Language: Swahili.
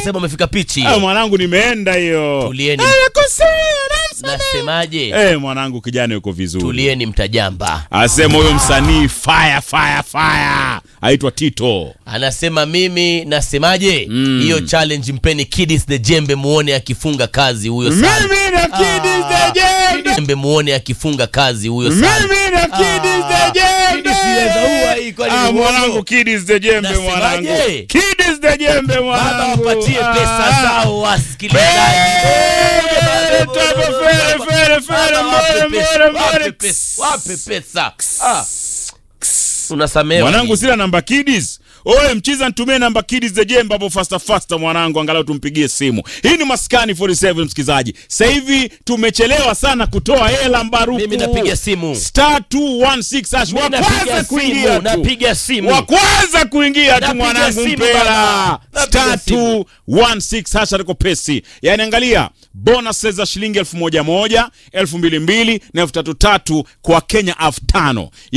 anasema umefika pichi Ah, mwanangu nimeenda hiyo. Tulieni. Anakosea, anamsamehe. nasemaje Eh, mwanangu kijana yuko vizuri. tulieni mtajamba Asema huyo msanii fire fire fire. Aitwa Tito. anasema mimi nasemaje hiyo challenge mpeni kidis the jembe muone akifunga kazi huyo sana Mimi na Kidis the Jembe. jembe muone akifunga kazi huyo sana Mimi na Kidis the Jembe. Kidis inaweza ua hii, kwani Ah, ni uongo? mwanangu Kidis the Jembe Nasemaje? mwanangu. Kidis the Jembe baba mwanangu. wapatie Ah. pesa zao wasikilizaji Eh, tabo, fere, fere, fere, Baba, wape mbele, pesa, mbele, wape mbele. pesa, wape pesa Ah. unasamehewa mwanangu ni- sina namba kidis oye mchiza ntumie namba kidis the jembe hapo fasta fasta mwanangu angalau tumpigie simu hii ni maskani 47 msikizaji sasa hivi tumechelewa sana kutoa hela mbaruku Mimi napiga simu. star 216 hash Mimi wa napiga kwanza simu, kuingia tu napiga simu. wa kwanza kuingia tu Napiga mwanangu simu, mpela baba. Napiga star simu. 216 hash aliko pesi yani angalia bonuses za shilingi elfu moja moja elfu mbili mbili na elfu tatu tatu kwa kenya elfu tano